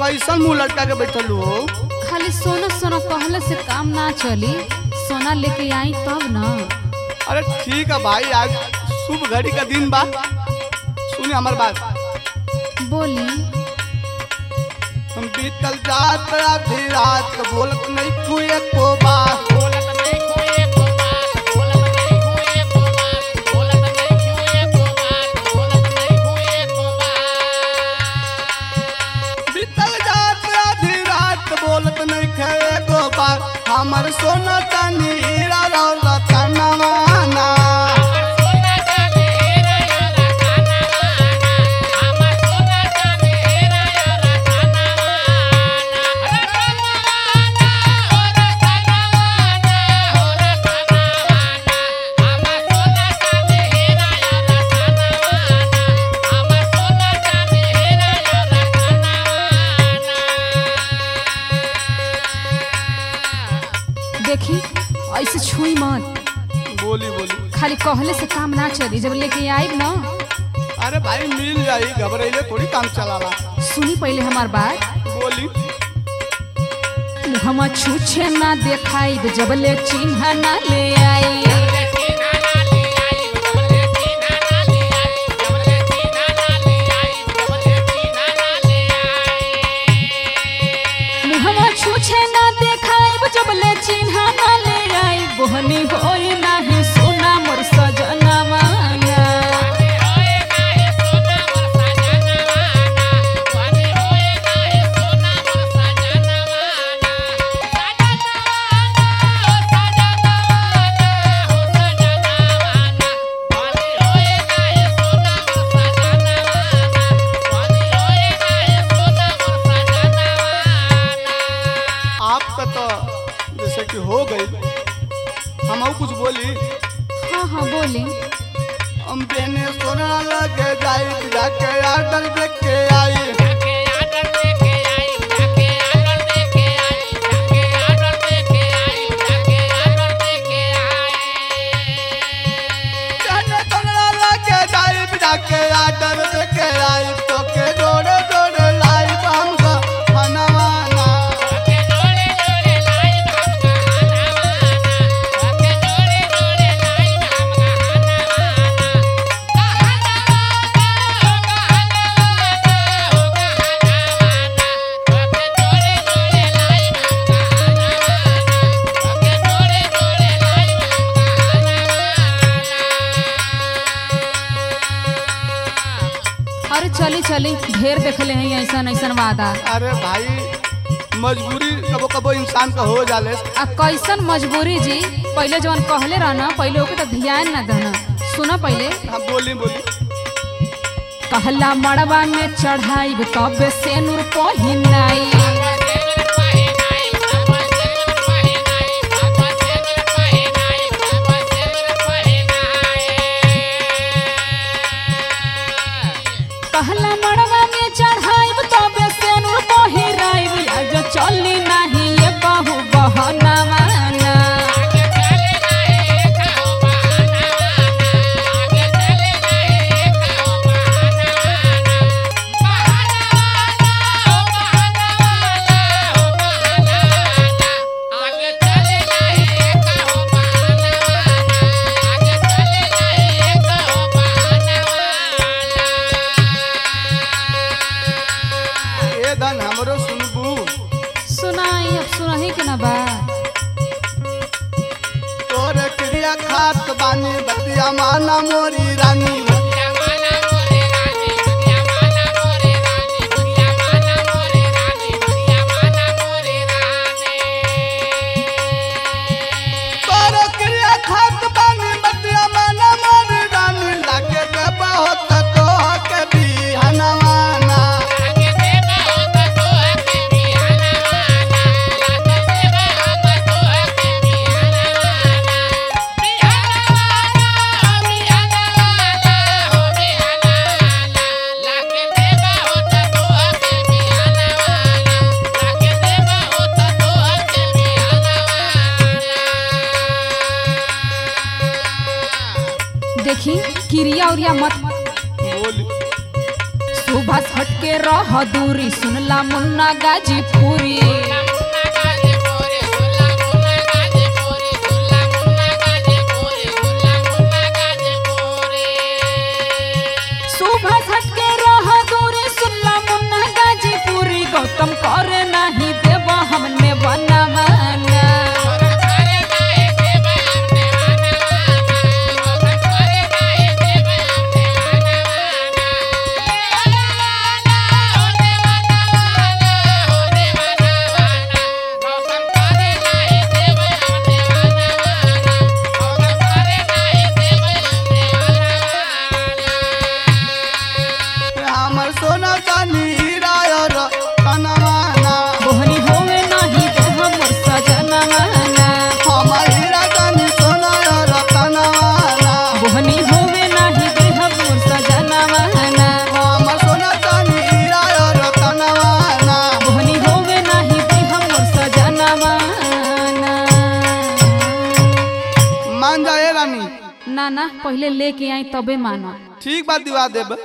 कैसन मुंह लटका के बैठल हो खाली सोना सोना कहले से काम ना चली सोना लेके आई तब ना अरे ठीक है भाई आज शुभ घड़ी का दिन बा सुने हमार बात बोली हम बीतल जात आधी रात बोलत नहीं तू एको बात बीतल जात आधी रात बोलत नहीं खे एको बात हमर सोना चांदी हीरा रौलत नवाना देखी ऐसे छुई मत बोली बोली खाली कहले से काम ना चली जब लेके आई ना अरे भाई मिल जाई घबराइले थोड़ी काम चलाला सुनी पहले हमार बात बोली हम छूछे ना देखाई जब ले चिन्ह ना ले आई मुहवा छूछे ना देखाई जब ले चिन्ह ना ले आई बोहनी होई नाही सोना मोर सजना मांगा आपका तो जैसे कि हो गई हम और कुछ बोली हाँ हाँ बोली हम बेने सोना लगे जाई जाके आर्डर देख के आई जाने सोना लगे जाई जाके आर्डर देख के आई तो के जोड़े जोड़े लाई हमका मनवाना अरे चली चली ढेर देखले हैं ऐसा ऐसा वादा अरे भाई मजबूरी कबो कबो इंसान का हो जाले आ कैसन मजबूरी जी पहले जवन कहले रहना पहले ओके तो ध्यान ना देना सुना पहले हाँ बोली बोली कहला मड़वा में चढ़ाई तब से नूर पहिनाई कहला मड़वा में चढ़ाई तब से नूर पहिराई आज चली नहीं ये बहु बहना माना ए धन हमरो सुनबू सुनाई अब सुनाही के ना बा तोरे क्रिया खात बानी बतिया माना मोरी रानी तोरे क्रिया खात बानी बतिया माना मोरी रानी लागे के बहुत तो के बिहनवाना देखी क्रिया उरिया मत बोली सुभाष हटके रह दूरी सुनला मुन्ना गाजीपुरी सुभाष हटके रह दूरी सुनला मुन्ना गाजीपुरी गौतम करे नहीं देव हमने बनवाना हमर सोना चानी हीरा और कनवाना बोहनी होवे नहीं देह मोर सजनवाना हमर हीरा चानी सोना और कनवाना बोहनी होवे नहीं देह मोर सजनवाना हमर सोना चानी हीरा और कनवाना बोहनी होवे नहीं देह मोर सजनवाना मान जाए रानी ना ना पहले लेके आई तबे मानो ठीक बात दिवा देब